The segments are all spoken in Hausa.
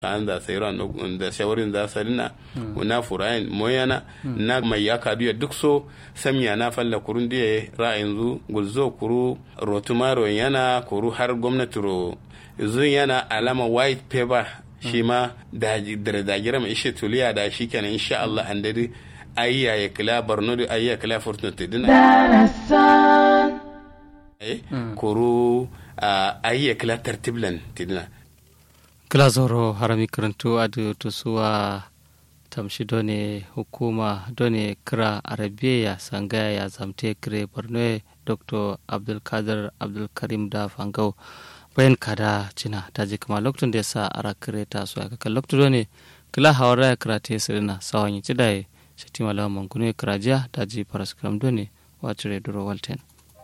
an da sayro da shawarin da sarina na furayin moyana na mai ya kadu duk so samiya na falla kurun da ra'ayin zu gulzo kuru rotumaro yana kuru har gwamnati ro zun yana alama white paper shi ma da dagira mai ishe tuliya da shi kenan insha Allah an dadi ayya ya kila barno da ayya kila fortunate dina kuru ayya kila tartiblan tidina kila zoro harami karantu adu tusuwa tamshi done hukuma done kira arabiya sangaya ya zamte kire borno dr abdulkadir abdulkarim da fangau bayan kada cina ta ji kama lokacin da ya sa ara kire ta su aka kan lokacin done kila hawara ya kira ta sirina sawan yi cidaye shati malawa mankunu ya kira jiya ta ji paraskram done wacce duro walten.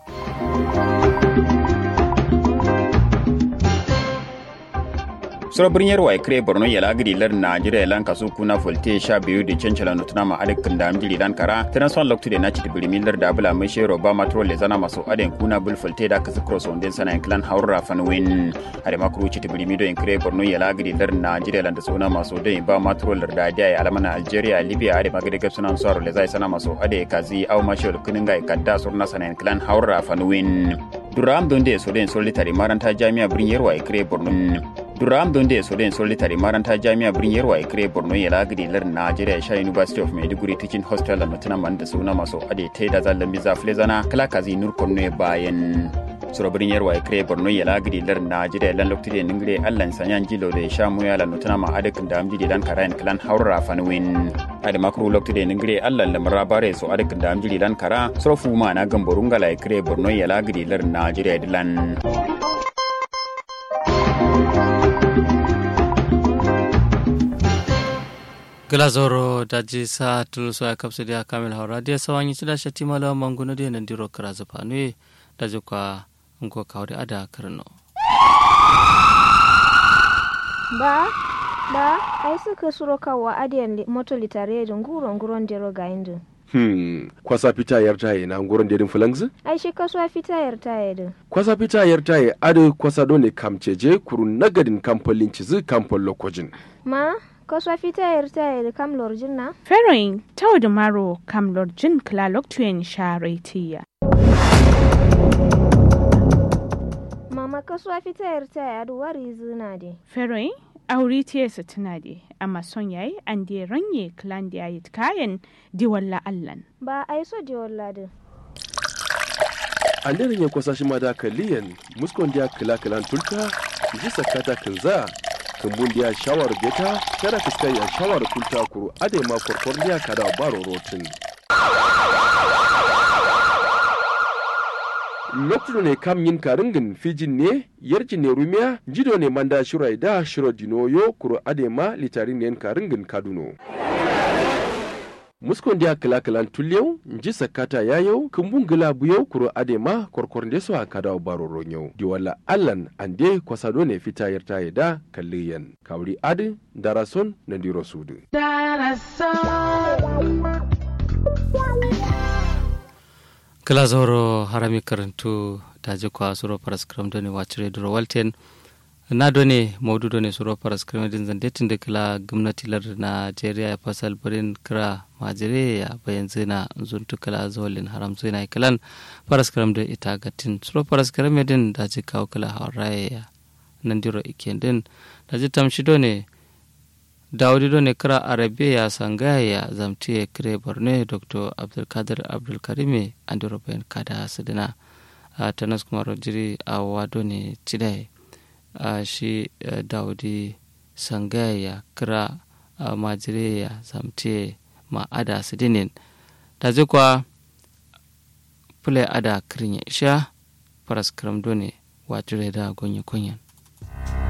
sura birnin wa kre borno ya lagiri lar najeriya lan kasu kuna folte sha biyu da cancala nutuna ma adik da amjiri dan kara tana son loktu da naci tibiri milar da bula mai shero ba matro le zana maso aden kuna bul folte da kasu cross on den sana en clan haura fanwin hade makru ci tibiri mido en kre borno ya lagiri lar najeriya lan da suna maso da ba matro lar da dia alamana algeria libya hade magade gab sunan soro le zai sana maso ade kazi au mashol kuninga kadda surna sana en clan haura fanwin duram donde so den solitari maranta jami'a birnin yarwa kre borno duram donde so den solitary maranta jami'a birnin yarwa ikre borno ya lagiri lar najeriya sha university of maiduguri teaching hostel da mutuna man da suna maso ade te da zallan biza flezana kala kazi nur konno bayan sura birnin yarwa ikre borno ya lagiri lar najeriya lan lokti de ningre allan sanyan jilo da sha mu ya lan mutuna ma ade da amjidi dan karayan klan haura fanwin ade makru lokti de ningre allan lamra bare so ade da amjidi dan kara sura ma na gamborunga la ikre borno ya lagiri lar najeriya dilan glazoro daji sa tuluso ya kapsu dia kamil haura dia sawanyi sida shati malawa manguno dia nandiro kara zapanwe daji kwa ngo kawde ada karno ba ba ai suka suro kawa adiyan moto litare da nguro nguron dero ga indu Hmm, kwasa fita yar taye na nguron dedin fulangzi? ai shi kasuwa fita yar taye din Kwasa fita yar taye adu kwasa dole kamceje kuru nagadin kamfolin cizi kamfol lokojin. ma kasuwa fita yar taye da kam lorjin na Feroin tau da maro kam lorjin klalok tuyen sharetiya. mama kasuwa fita yar taye adu wari zina de Feroin auri tiyesa tuna de amma son yayi an de ranye klan da yayi kayan diwalla allan. ba ai so de walladin An daren ya kwasa shi ma da kaliyan muskon dia kila kilan tulta ji sakata kinza kumbun dia shawar beta kada fiskai ya shawar kulta kuru ade ma korkor dia kada baro rotin. lokacin ne kam yin karingin fijin ne yarji ne rumiya jido ne manda shirai da shiro dinoyo kuro adema litarin ne karingin kaduno muskon dia kala kalan tulyau nji sakata yayau kumbun gila buyau kuro adema korkor nde so akada baro ronyau di wala allan ande kwasado ne fita yarta yada kalliyan kawri adi darason na diro sudu kala zoro harami karantu daji kwa suro paraskram doni wacire duro walten na done maudu done suro paraskram din zande tunda kala gwamnati lar Najeriya ya fasal birin kira majire ya bayan zina zuntu kala zolin haram zina kalan paraskram da ita gatin suro paraskram din daji kawo kala hauraye ya nan diro iken din daji tamshi done dawudi do ne kira arabiya sangaya zamtiye kire borno dr abdulkadir abdulkarime andiro bayan kada sidina a tanas kuma rojiri a wado ne cidai a shi dawudi sangaya kira majiriya zamtiye ma ada sidinin da zikwa fule ada kirin ya isha faras kiram do ne wajire da gonye kunyan